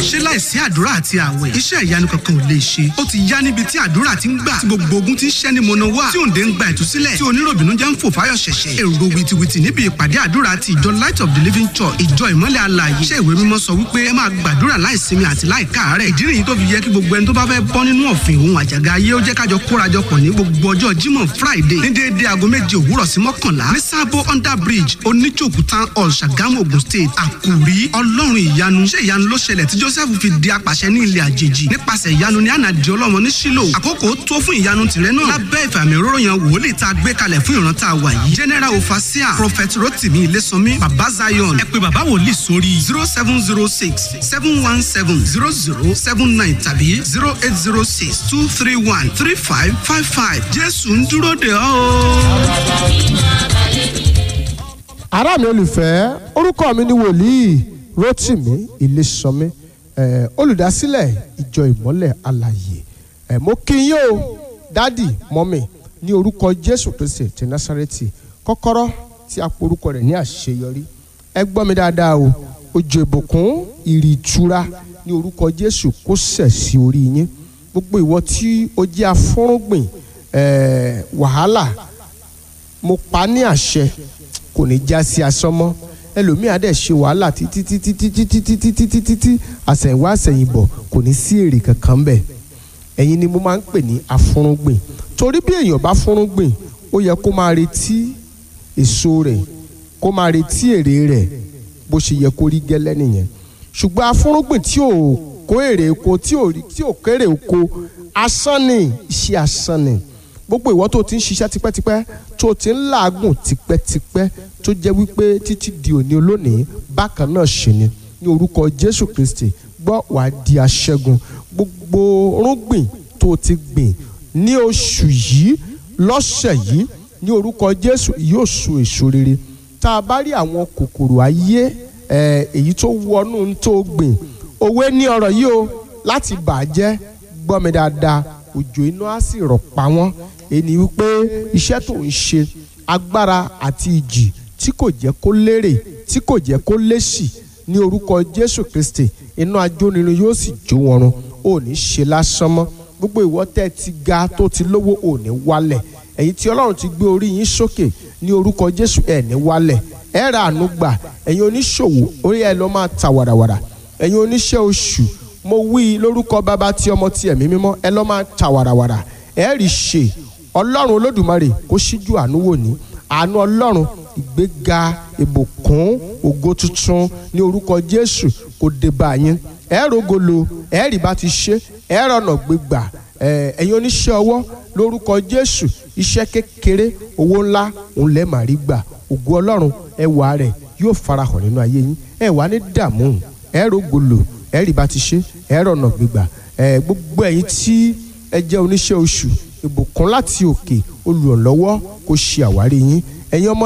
ṣé láìsí àdúrà àti àwẹ̀ iṣẹ́ ìyanu kankan ò lè ṣe ó ti yá níbi tí àdúrà ti ń gbà tí gbogbo ogun ti ń ṣẹ́ ní mọ̀nà wá tí òǹdè ń gba ìtúsílẹ̀ tí oníròbìnú jẹ́ ń fò fáyọ̀ ṣẹ̀ṣẹ̀ èrò wìtìwìtì níbi ìpàdé àdúrà ti ìjọ light of the living church ìjọ ìmọ́lẹ̀ alààyè iṣẹ́ ìwé mímọ́ sọ wípé ẹ máa gbàdúrà láìsinmi àti láìkáàárẹ̀ ìdí nìyí tó fi yẹ kí gbogbo ẹni tó bá fẹ́ bọ́ nínú ọ̀fìn òun àjàgà ayé ó jẹ́ kájọ kórajọpọ̀ ní gbogbo ọjọ́ jímọ̀ friday ní déédéé aago méje òwúrọ̀ sí mọ́kànlá ní sábó under bridge oníjòkú town hall ṣàgámù ogun state àkòrí ọlọ́run ìyanu ṣé ìyanu ló ṣẹlẹ̀ tí joseph fi di apàṣẹ ní ilẹ̀ àjèjì nípasẹ̀ ìyanu ní ànàdì ọlọ́mọ ní sílò àkókò tó fún ìyanu tìrẹ náà lábẹ́ ìfàmì òróró yan wòlíì tá a gbé kalẹ̀ fún ìran tá a wà yìí general ofasia prophet rotimi ilésànmí baba zion ẹ pé baba wòlíì sórí zero seven zero six seven one seven zero zero seven nine tàbí zero eight zero six two three one three five five five jésù ń dúró de ọ́ ará mi olùfẹ́ orúkọ mi ni wòlíì rotimi ilésànmí eh, olùdásílẹ̀ ìjọ ìmọ́lẹ̀ alàyè eh, mo kí yín o dádì mọ́mì ní orúkọ jésù kristi ti násàrẹ́tì kọ́kọ́rọ́ tí a porúkọ rẹ̀ ní àṣeyọrí ẹ gbọ́ mi dáadáa o òjò ìbùkún ìrì ìtura ní orúkọ jésù kó sẹ̀ sí orí yín gbogbo ìwọ tí o jẹ́ afọ́rúngbìn eh, wàhálà mo pa ní àṣẹ kò ní já sí asán mọ́ ẹlòmíà dẹ̀ ṣe wàhálà títí títí títí títí títí títí tí àsẹ̀yìnwá àsẹ̀yìnbọ̀ kò ní sí èrè kankan bẹ̀ ẹ̀yin ni mo máa ń pè ní afúnrúngbìn torí bí èèyàn bá fúnrúngbìn ó yẹ kó máa retí èso rẹ̀ kó máa retí èrè rẹ̀ bó ṣe yẹ kó rí gẹ́lẹ́ nìyẹn ṣùgbọ́n afúnrúngbìn tí ò kó èrè oko tí ò tí ò kéré oko asán ni iṣẹ́ asán ni gbogbo ìwọ tó ti ń ṣiṣẹ́ tipẹ́tipẹ́ tó ti ń làágùn tipẹ́tipẹ́ tó jẹ́ wípé títí di òní olónìí bákan náà ṣe ni ní orúkọ Jésù Kristi gbọ́ wàá di aṣẹ́gun gbogbo rúgbìn tó ti gbìn ní oṣù yìí lọ́sẹ̀ yìí ní orúkọ Jésù yóò so èso rere tá a bá rí àwọn kòkòrò ayé èyí tó wọnú tó gbìn òwe ní ọ̀rọ̀ yìí o láti bàjẹ́ gbọ́ mi dáadáa òjò iná á sì rọ̀ pa wọ́n èyí wípé iṣẹ́ tó ń ṣe agbára àti ìjì tí kò jẹ́ kó lérè tí kò jẹ́ kó lésì ní orúkọ Jésù Kristi iná ajónirin yóò sì jó wọn run ò ní ṣe lásán mọ́ gbogbo ìwọ tẹ́ ti ga tó ti lówó ò ní wálẹ̀ ẹ̀yin tí Ọlọ́run ti gbé orí yín sókè ní orúkọ Jésù ẹ̀ ní wálẹ̀ ẹ̀ ra àánú gbà ẹ̀yin oníṣòwò orí ẹ̀ lọ́ máa ta wàràwàrà ẹ̀yin oníṣẹ́ oṣù mo wí lórúkọ bàbá tí ọmọ tí ẹ̀mí mímọ́ ẹ lọ́ máa ta wàràwàrà ẹ rí ṣe ọlọ́run olódùmarè kó ṣíjú àánú wò ní àánú ọlọ́run ìgbéga ìbùkún ògo tuntun ní orúkọ jésù kó dé bá yín ẹ rògolo ẹ rí bá ti ṣe ẹ rọnà gbégbà ẹ̀yin oníṣẹ́ ọwọ́ lórúkọ jésù iṣẹ́ kékeré owó ńlá òun lẹ́ẹ̀ máa rí gbà ògo ọlọ́run ẹwà rẹ̀ yóò farahàn nínú ayé yín ẹ wà ní dààmú ẹ rògolo ẹ rí bá ti ṣe ẹ rọnà gbégbà gbogbo ẹ̀yin tí ẹ jẹ́ oníṣẹ́ oṣù ìbùkún láti òkè olùrànlọ́wọ́ kó ṣe àwárí yín ẹ̀yin ọmọ